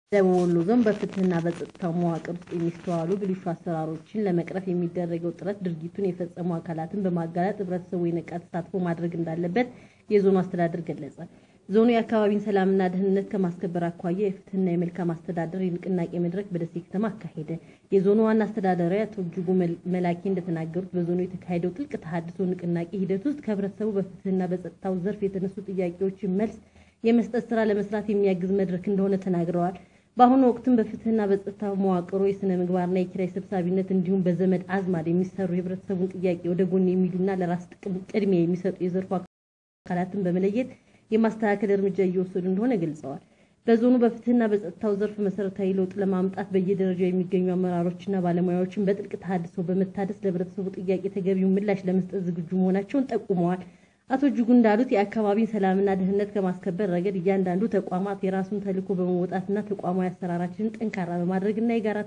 ደቡብ ወሎ ዞን በፍትህና በጸጥታው መዋቅር ውስጥ የሚስተዋሉ ብልሹ አሰራሮችን ለመቅረፍ የሚደረገው ጥረት ድርጊቱን የፈጸሙ አካላትን በማጋለጥ ህብረተሰቡ የነቃ ተሳትፎ ማድረግ እንዳለበት የዞኑ አስተዳደር ገለጸ። ዞኑ የአካባቢን ሰላምና ደህንነት ከማስከበር አኳያ የፍትህና የመልካም አስተዳደር የንቅናቄ መድረክ በደሴ ከተማ አካሄደ። የዞኑ ዋና አስተዳዳሪ አቶ እጅጉ መላኬ እንደተናገሩት በዞኑ የተካሄደው ጥልቅ ተሃድሶ ንቅናቄ ሂደት ውስጥ ከህብረተሰቡ በፍትህና በጸጥታው ዘርፍ የተነሱ ጥያቄዎችን መልስ የመስጠት ስራ ለመስራት የሚያግዝ መድረክ እንደሆነ ተናግረዋል። በአሁኑ ወቅትም በፍትህና በጸጥታ መዋቅሩ የስነ ምግባርና የኪራይ ሰብሳቢነት እንዲሁም በዘመድ አዝማድ የሚሰሩ የህብረተሰቡን ጥያቄ ወደ ጎን የሚሉና ለራስ ጥቅም ቅድሚያ የሚሰጡ የዘርፉ አካላትን በመለየት የማስተካከል እርምጃ እየወሰዱ እንደሆነ ገልጸዋል። በዞኑ በፍትህና በጸጥታው ዘርፍ መሰረታዊ ለውጥ ለማምጣት በየደረጃው የሚገኙ አመራሮችና ባለሙያዎችን በጥልቅ ተሃድሶ በመታደስ ለህብረተሰቡ ጥያቄ ተገቢውን ምላሽ ለመስጠት ዝግጁ መሆናቸውን ጠቁመዋል። አቶ እጅጉ እንዳሉት የአካባቢን ሰላምና ደህንነት ከማስከበር ረገድ እያንዳንዱ ተቋማት የራሱን ተልዕኮ በመወጣትና ተቋማዊ አሰራራችንን ጠንካራ በማድረግና የጋራ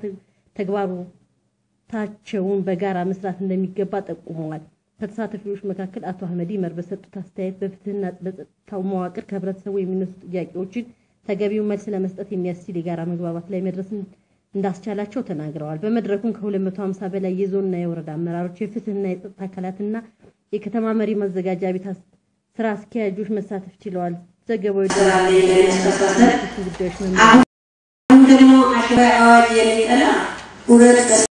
ተግባሮታቸውን በጋራ መስራት እንደሚገባ ጠቁመዋል። ከተሳታፊዎች መካከል አቶ አህመድ ይመር በሰጡት አስተያየት በፍትህና በጸጥታው መዋቅር ከህብረተሰቡ የሚነሱ ጥያቄዎችን ተገቢውን መልስ ለመስጠት የሚያስችል የጋራ መግባባት ላይ መድረስ እንዳስቻላቸው ተናግረዋል። በመድረኩም ከ250 በላይ የዞንና የወረዳ አመራሮች፣ የፍትህና የጸጥታ አካላትና የከተማ መሪ ማዘጋጃ ቤት ስራ አስኪያጆች መሳተፍ ችለዋል። ዘገባው ጉዳዮች አሁን ደግሞ አሸባሪ አዋጅ የሚጠላ ሁለት